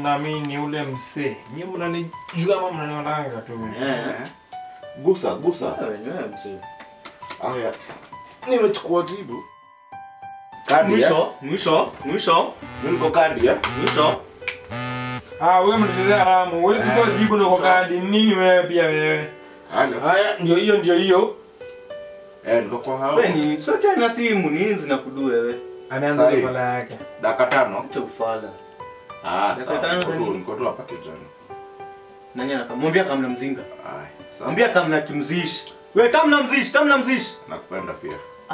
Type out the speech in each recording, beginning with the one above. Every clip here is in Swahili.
na mimi ni ule msee. Nyinyi mnanijua ama mnanionanga tu? Eh. Gusa, gusa. Wenyewe msee. Haya. Nimechukua jibu. Kadi ya? Mwisho, mwisho, mwisho, Mimi niko kadi ya? mwisho. Ah, wewe mnachezea haramu. Wewe chukua jibu na kwa kadi. Nini wewe pia wewe? Halo. Haya, ndio hiyo ndio hiyo. Eh, niko kwa hao. Wewe ni sio cha na simu ni hizi nakudu wewe. Ameanza Sahi. kufala yake. Dakika tano. Acha ufala. Ah, Dakika sawa. tano Niko za tu, nini? niko tu hapa kijana. Nani anakamwambia kama mnamzinga? Ai, sawa. Mwambia kama na kimzishi. Wewe kama mnamzishi, kama mnamzishi. Nakupenda pia.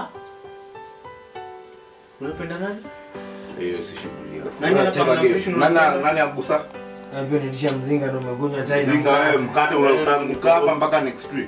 Unapenda nani? Hiyo si shughuli yako. Nani Wewe anapanga cheza mziki game. unapenda? Nani nani agusa? Na pia nilisha mzinga ndio umekunywa chai. na Zinga wewe mkate. mkate unatanguka hapa mpaka next week.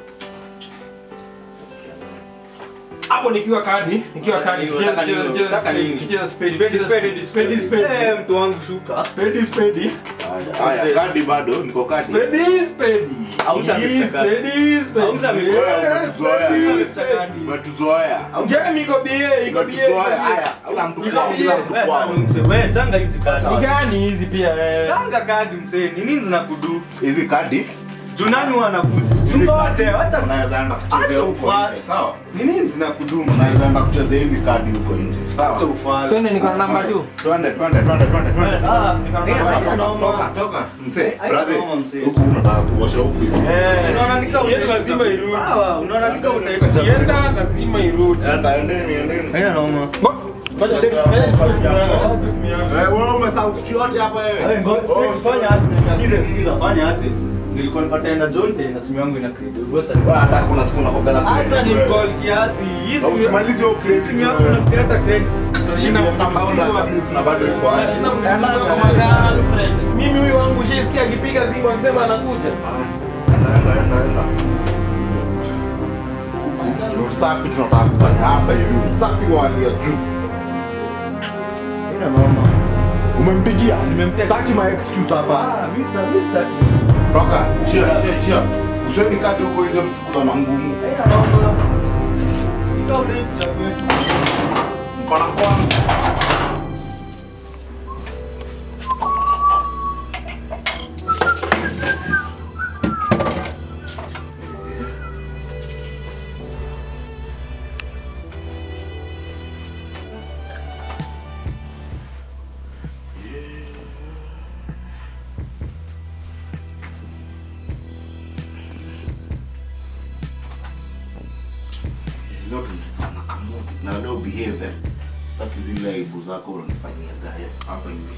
Hapo nikiwa kadi, nikiwa kadi. Unataka Tucheze nini? tucheze Unataka spade, nini? tucheze spade, Spade, tucheze spade. spade, spade, spade. Eh, mtu wangu shuka. Spade, spade. Haya, haya, kadi bado niko kadi. Spade, spade. Auza Hii mifucha kadi. spade, spade. Auza mifucha Yeah, kadi. spade, Mifucha spade. kadi. Umetuzoea. Ujue iko bie, iko bie. iko Umetuzoea. bie. Haya, kila mtu Iko kwao, bie. kila mtu Wewe kwao. changa msee, wewe changa hizi kadi. Ni gani hizi pia wewe? Changa kadi msee, ni nini zinakudu? Hizi kadi Juu nani wanakuja? hizi Simbote, kadi hata unaweza enda kuchezea Acha huko ufala. nje, sawa? ni nini zinakudu? Unaweza enda kuchezea hizi kadi huko nje, Acha sawa? ufala. Twende niko na namba tu. Twende, twende, twende, twende, twende. Ah, Toka, eh, Toka, haina toka, noma. toka, toka. Mzee, Haina brother, noma, mzee. huku unataka kuosha huku hivi. Eh, Unaona nika Yetu lazima irudi. Sawa, unaona nika utaikuja. Ikienda lazima irudi. Enda, endeni, endeni. Haina noma. Ngoja check. Ngoja nichukue simu yangu. Eh, wewe umesahau kitu yote hapa Wewe wewe. ngoja Oh, fanya aje? Sikiza, sikiza, fanya aje? Nilikuwa nipata na Jonte na simu yangu ina credit. Ngoja Wewe hata kuna siku nakogala Hata ni call kiasi. Hii simu Usimalize hiyo hii credit simu yangu wewe. nafikiri hata credit. Tunashinda Ambao na slip na bado yuko haya. Nashinda Enda, mzunguko enda, kwa enda. girlfriend. Mimi huyu wangu shesikia akipiga simu akisema anakuja. Enda, enda, enda, enda. Ni usafi tunataka kufanya hapa hivi, usafi wa hali ya juu. Haina noma. Umempigia? Nimempigia. Sitaki my excuse hapa. Ah, mimi sita, mimi sita. Toka, chia, chia, chia. Usieni kati huko nje mkikula na ngumu. Haina noma. Ika unaikuja kwetu. Mkono kwangu. Leo tunasana kamuvi na leo behave. eh. Sitaki zile aibu zako unanifanyia gaya hapa hivi.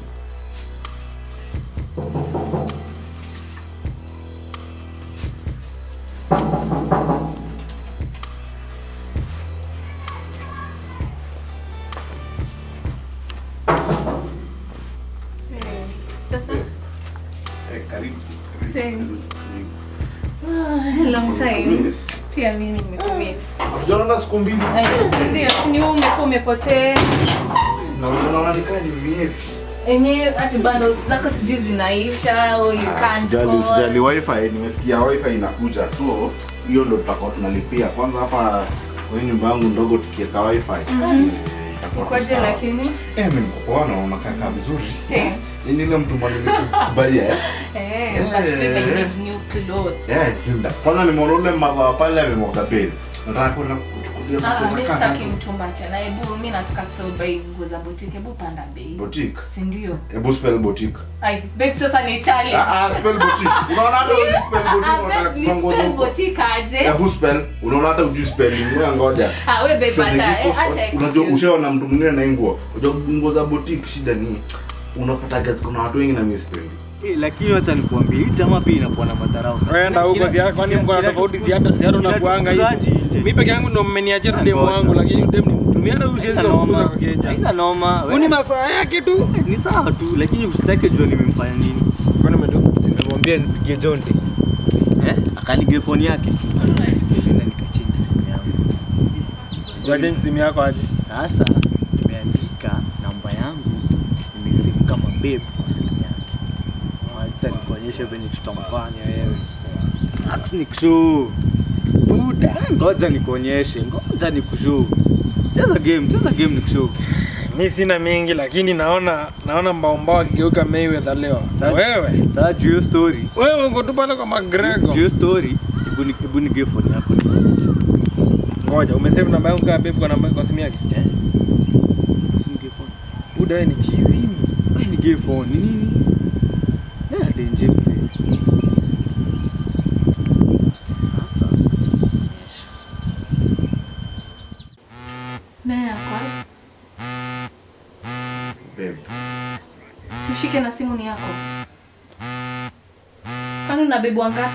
Sasa, Eh, karibu. karibu, Thanks. karibu, ah, long time. Yes. Pia mimi nimekumiss. Hatujaonana siku mbili. Ay, si Ndio, si ni wewe umekuwa umepotea. Na unaona nikaa ni miezi. Enye ati bundles zako sijui zinaisha or you Ah, can't Sijali, call. sijali wifi, nimesikia wifi inakuja. So, hiyo ndo tutakuwa tunalipia. Kwanza hapa kwenye nyumba yangu ndogo tukiweka wifi. eh, itakuwa tu Kwaje sawa. lakini? Eh, mimi niko poa na unakaa vizuri. Thanks. Ni ile mtu mwenye nilikubalia eh. Eh, Eh. but babe, I need new clothes. Eh, zinda. Kwanza nimeona ule mama pale amemwaga beli. Nataka kwenda kuchukulia Ah, vitu mimi nakaa sitaki nazo. mtumba tena. Hebu mimi nataka sasa buy nguo za boutique. Hebu panda bei. Boutique. Si ndio? Hebu spell boutique. Ai, babe sasa ni challenge. Ah, ah, spell boutique. Unaona hata ujui spell Ah, boutique babe, unataka ni kupangoza spell huko. boutique aje? Hebu spell. Unaona hata ujui spelling. Wewe ngoja. Ah, wewe babe hata eh, acha Unajua excuse. ushaona mtu mwingine na hii nguo. Unajua nguo za boutique shida ni unapata gazi kuna watu wengi na mimi sipendi. Eh, lakini wacha nikuambie hii jamaa pia inakuwa na madharau sana. Wenda huko si kwani mko na tofauti si hata si hata unakuanga hivi. Inatufukuzaji nje. Mimi peke yangu ndo mmeniachia tu demu Ngoja. wangu lakini demu ni mtu. Mimi hata huyu siwezi Haina kufukuza noma. kwa keja. Haina noma. Huni masaa yake tu. Ni sawa tu lakini usitake jua nimemfanya nini. Kwani umedu? Simemwambia nipigie Jonte. Eh? Akanigie phone yake. Nilienda nikachange simu yangu. Tuache simu yako aje. Sasa nimeandika namba yangu nimesave kama babe kwa simu yake. Acha nikuonyeshe venye tutamfanya wewe. Ax nikushow. Buda, ngoja nikuonyeshe. Ngoja nikushow. Cheza game, cheza game nikushow. mi sina mingi lakini naona naona mbaombao akigeuka Mayweather leo. Sa- Wewe Sasa juu hiyo story, wewe uko tu pale kwa juu McGregor. hiyo story, hebu ni- hebu nigie phone yako. Ngoja, umesave namba yangu kama babe kwa namba kwa simu yake? Eh? Si nigie phone. Buda wewe ni chizini. Ai, nigie phone. Ni nini? Na denje mzee. Sasa. Naye ako wapi? Babe, Si ushike na simu ni yako. Kwani una bebu wangapi?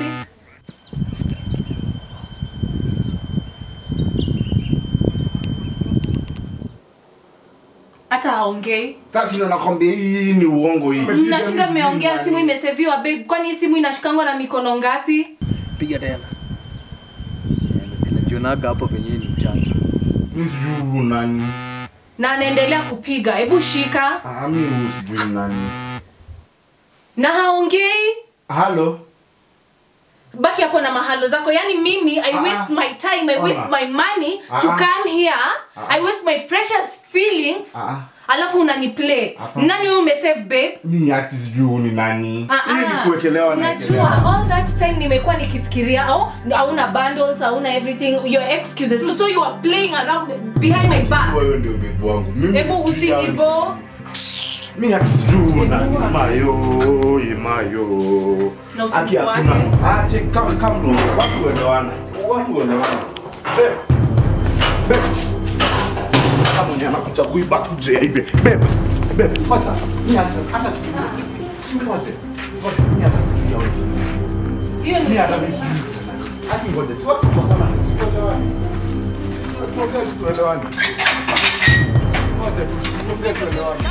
Hata haongei. Sasa ndio nakwambia hii ni uongo hii. Mnashinda mmeongea, simu imeseviwa babe. Kwani hii simu inashikangwa na mikono ngapi? Piga tena. Najionaga hapo venye ni mchanja. Mimi sijui nani. Na anaendelea kupiga. Hebu shika. Ah, mimi sijui nani. Na haongei. Halo. baki hapo na mahalo zako yani mimi i Ah, waste my time i waste ah. my money to Ah. come here Ah. i waste my precious feelings Ah. alafu unaniplay Hapa. nani huyu umesave babe Mimi hati sijui ni nani. Ah, Hii ah. ni kuwekelewa na najua all that time nimekuwa nikifikiria au hauna bundles hauna everything your excuses so, so you are playing around behind my back Wewe ndio bebu wangu. Mimi hebu sijui yani. usinibo Mimi hati sijui nani. Bebu wangu. Mayo, ye mayo. Na Aki usinifuate. hakuna. Ah, check kama kama ndo watu waelewana. Watu waelewana. Babe. Babe. Kama mwenye anakuja kuiba kuje aibe. Babe. Babe, kwanza mimi hata hata sijui. Sijui wote. Wote mimi hata sijui yao. hiyo Mimi ni hata mimi sijui. Haki ngoja. Si watu kwa sana. Tuelewane. Tuongee tuelewane. Wote tuongee tuelewane.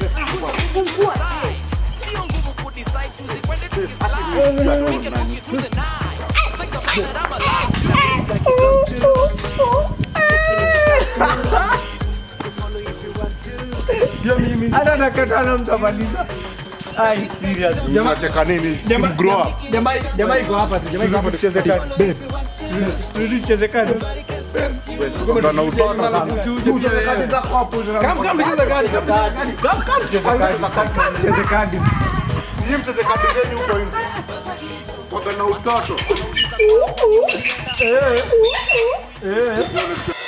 Hata nakatana mtamaliza. Ai, serious. Unacheka nini? Grow up. Jamaa jamaa iko hapa tu. Jamaa iko hapa tucheze kadi. Babe. Tucheze kadi. Ndo na utoto sana. Kadi zako hapo. Kama kama tucheze kadi. Kama kama tucheze kadi. Kama tucheze kadi. Nyinyi mcheze kadi zenu huko nje. Kwa na utoto. Eh. Eh.